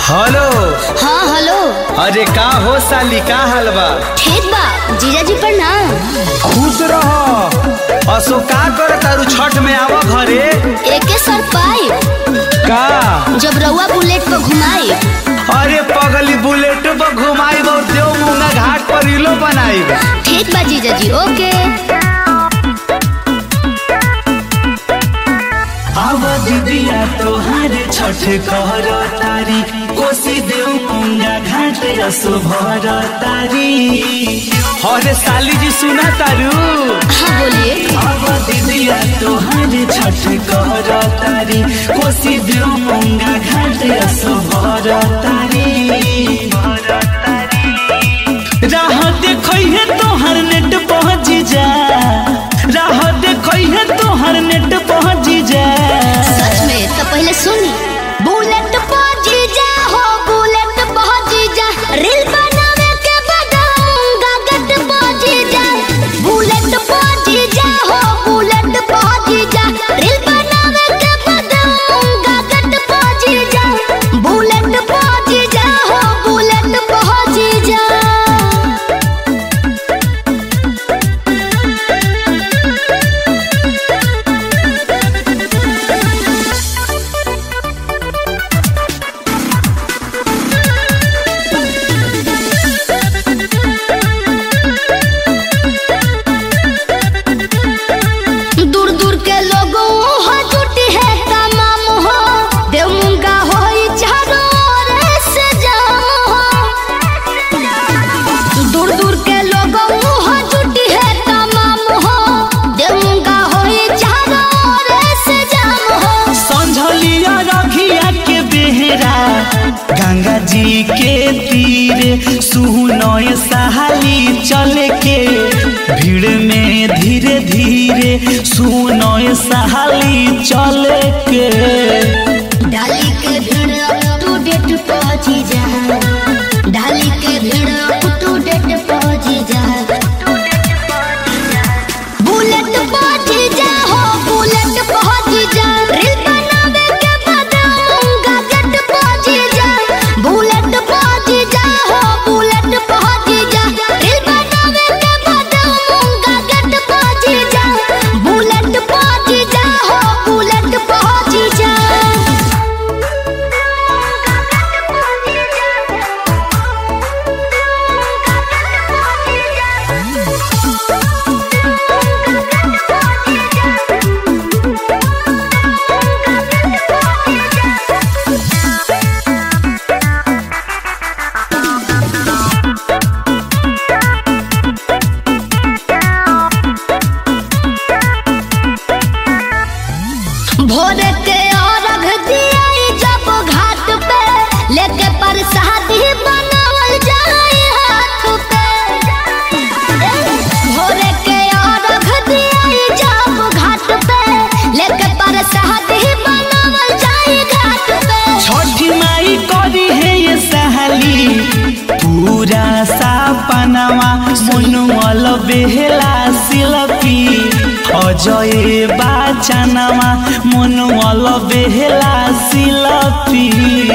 hello हाँ hello अरे का हो साली का हाल बा ठीक बा जीजाजी प्रणाम खुश रह असो का कर तारू छठ में आवा घरे एके सर पाई का जब रउआ बुलेट पर घुमाई अरे पगली बुलेट पर घुमाई और देव मुंगा घाट पर इलो बनाई ठीक बा जीजाजी ओके आवा दीदिया तोहार छठ कर तारी कोसी देव मुंगा घाट रसो भर तारी अरे साली जी सुना तारू हाँ बोलिए आवा दीदिया तोहार छठ कर तारी कोसी देव मुंगा घाट रसो भर तारी राह देखै है तोहर नेट पहुँच जा राह देखै है तोहर नेट पहुँच जा सच में तो पहले सुनी बुलेट पर जीजा हो बुलेट पर जीजा रील बनावे के बदाऊंगा गट पर जीजा बुलेट पर जीजा हो बुलेट पर जीजा रील बनावे के बदाऊंगा गट पर जीजा बुलेट पर जीजा हो बुलेट पर जीजा दूर दूर के लोगों हो जुटी है तमाम हो देव मुंगा हो चारों ओर से जाम हो दूर दूर के लोगों हो जुटी है तमाम हो देव मुंगा हो चारों ओर से जाम हो संझलिया रखिया के बेहरा गंगा जी के तीरे सुनय सहाली चले के भीड़ में धीरे धीरे सुनय सहाली चले के डाली के भीड़ टू डेट पहुंची जा डाली के भीड़ टू डेट पहुंची जा बुलेट पहुंची जा हो बुलेट पहुंची जा रील बनावे के बताऊंगा गट पहुंची जा बुलेट पहुंची जा हो बुलेट पहुंची जा रील बनावे के बताऊंगा गट पहुंची जा बुलेट पहुंची जा हो बुलेट पहुंची जा भोर के अर्घ दियाई जब घाट पे लेके प्रसादी बनावल जाए हाथ पे भोर के अर्घ दियाई जब घाट पे लेके प्रसादी बनावल जाए घाट पे छठी माई करी है ये सहाली पूरा सापनावा मनुअल बेहला शिल्पी अजय बाचनावा मनुअल बेहला शिल्पी